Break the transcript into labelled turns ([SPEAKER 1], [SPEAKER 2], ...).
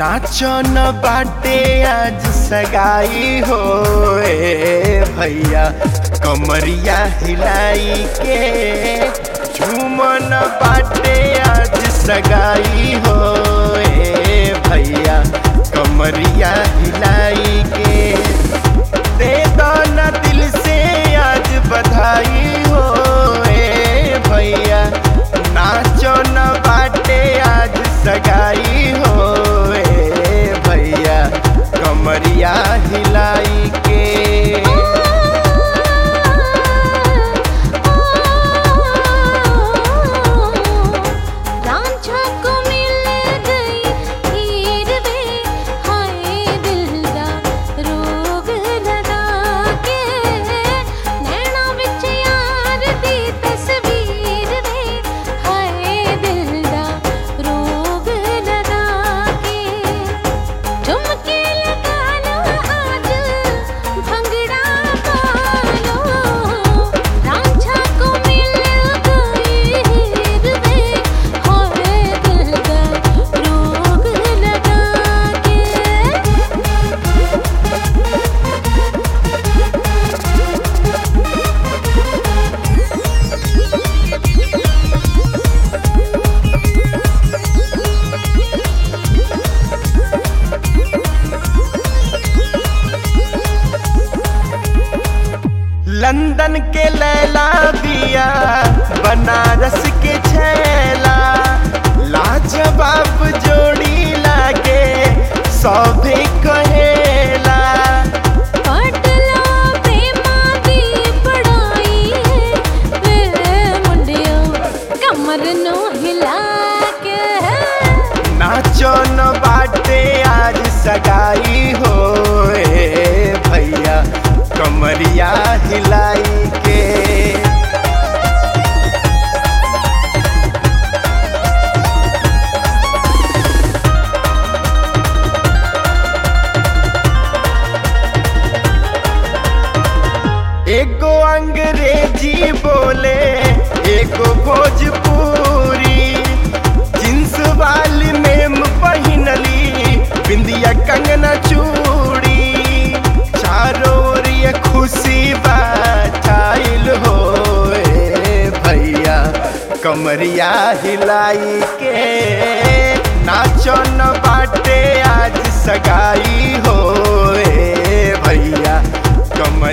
[SPEAKER 1] नाचो न बाटे आज सगाई हो ए भैया कमरिया हिलाई के झूमन बाटे आज सगाई हो ए भैया कमरिया हिलाई के दे दो न दिल से आज बधाई हो ए भैया नाचो न बाटे आज सगाई हो ए भैया कमरिया हिलाई के
[SPEAKER 2] रांझा को मिल गई हीर वे हाय दिल दा रोग लगा के नैना विच यार दी तस्वीर वे हाय दिल दा रोग लगा के झुमके लगा लो आज भंगड़ा पालो रांझा को मिल गई हीर वे हाय दिल दा रोग लगा के
[SPEAKER 1] लंदन के लैला बिया बनारस के छैला लाजवाब जोड़ी लागे सभे कहेला
[SPEAKER 2] पटला प्रेमा दी पढ़ाई वे मुंडियो कमर नो हिला के
[SPEAKER 1] नाचो न बाटे आज सगाई हो ए भैया कमरिया हिलाई के एगो अंग्रेजी बोले एगो भोजपुरी जींस वाली मेम पहिनली बिंदिया कंगना चूड़ी चारों ओर ये खुशी बाइल हो ए भैया कमरिया हिलाई के नाचो न बाटे आज सगाई हो ए भैया कमर